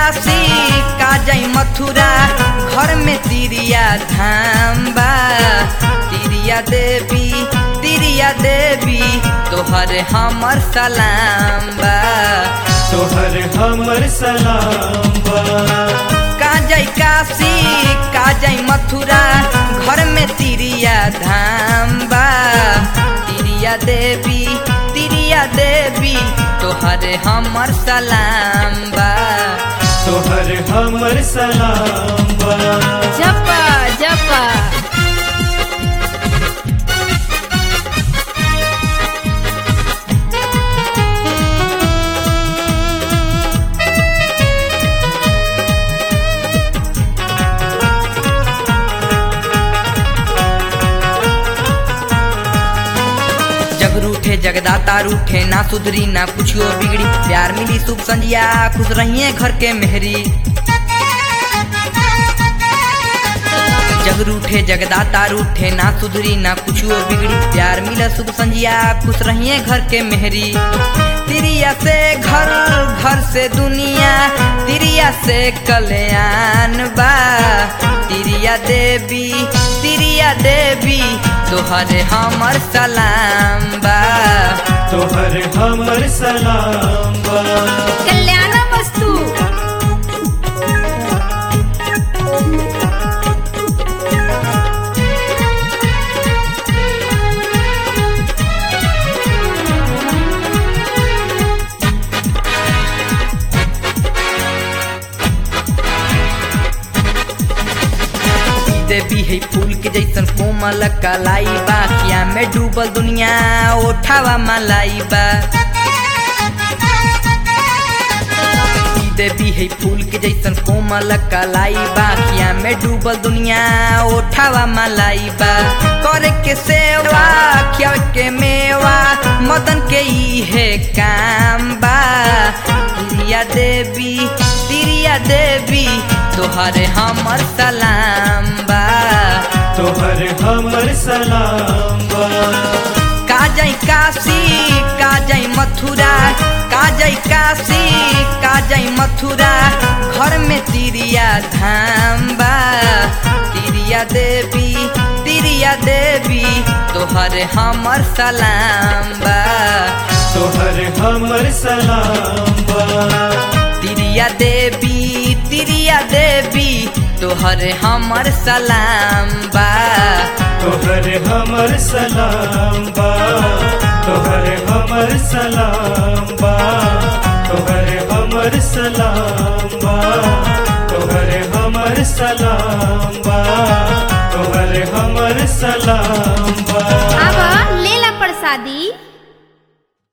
काशी का जाई मथुरा घर में तिरिया धाम बा तिरिया देवी तिरिया देवी तोहर हमर सलाम बा तोहर हमर सलाम बा का जाई काशी का जाई मथुरा घर में तिरिया धाम बा तिरिया देवी तिरिया देवी तोहर हमर सलाम बा तोहर हमर सलाम बा जपा जपा जग रूठे जगदाता रूठे ना सुधरी ना कुछो बिगड़ी प्यार मिली सुख संजिया खुश रहिए घर के मेहरी जग रूठे जगदाता रूठे ना सुधरी ना कुछो बिगड़ी प्यार मिला सुख संजिया खुश रहिए घर के मेहरी तिरिया से घर घर से दुनिया तिरिया से कल्याण बा तिरिया देवी तिरिया देवी तोहरे हमर सलाम बा तोहर हमर सलाम बा कल्याण वस्तु देवी है फूल के जैसन कोमल कलाई बा खिया में डूबल दुनिया ओठावा मलाई बा ई देवी है फूल के जैसन कोमल कलाई बा खिया में डूबल दुनिया ओठावा मलाई बा करे के सेवा खिया के मेवा मदन के ई है काम बा तिरिया देवी तिरिया देवी तोहरे हमर सलाम बा तोहर हमर सलाम बा का जाई काशी का जाई मथुरा का जाई काशी का जाई मथुरा घर में तिरिया धाम बा तिरिया देवी तिरिया देवी तोहरे हमर सलाम बा तोहर हमर सलाम बा तिरिया देवी तिरिया देवी तोहरे हमर सलाम बा तोहर हमर सलाम बा तोहर हमर सलाम बा तोहर हमर सलाम बा तोहर हमर सलाम